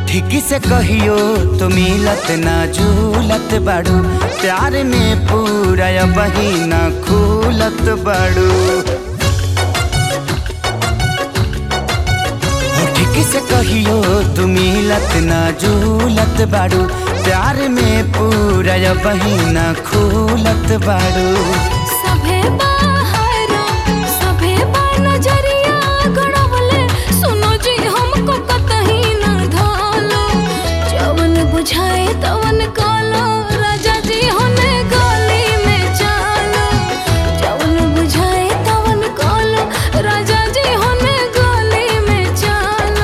ठीक से कहियो तो मिलत ना झूलत बाड़ू प्यार में पूरा बहिना खूलत बाड़ू हो ठीक से कहियो तू मिलत ना झूलत बाड़ू प्यार में पूरा बहिना खूलत बाड़ू सभे बाहरा सभे बा नजरिया गड़वले सुनो जी हमको कतही न धालो जवन बुझाए तवन कालो राजा जी होने गली में चालो जवन बुझाए तवन कालो राजा जी होने गली में चालो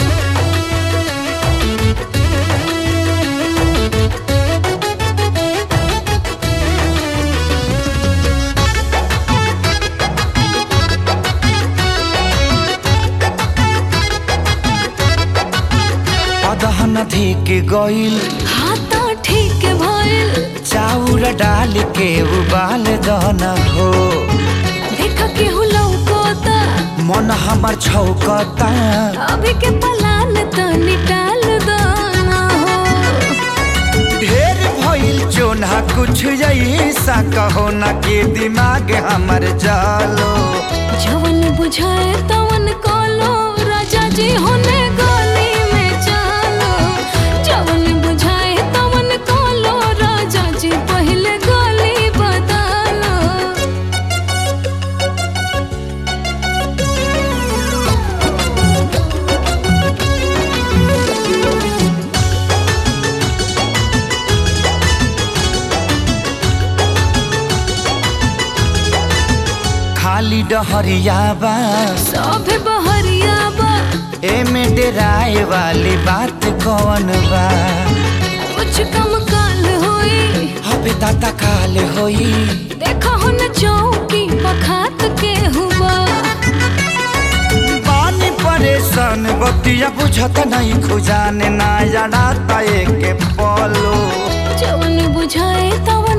अदहन धिक गइल हाथा ठीक भइल चाउर डाल के उबाल दन हो देख केहू लौकोता मन हमर छौकता अभी के पलान तनी टाल दाना हो ढेर भइल चोना कुछ ऐसा कहो ना के दिमाग हमर जालो जवन बुझाए तवन कालो राजा जी होने गली में चालो जवन बुझाए तवन कालो राजा जी पहले गली बदलो खाली डहरिया बा सभे बहरिया बा एमे डेराए वाली बात कौन बा कुछ कम काल होई हबे दाता काल होई देखा हो न चौकी पखात के हुआ पानी परेशान बतिया बुझत नहीं खुजाने ना जड़ाता एक पलो जवन बुझाए तवन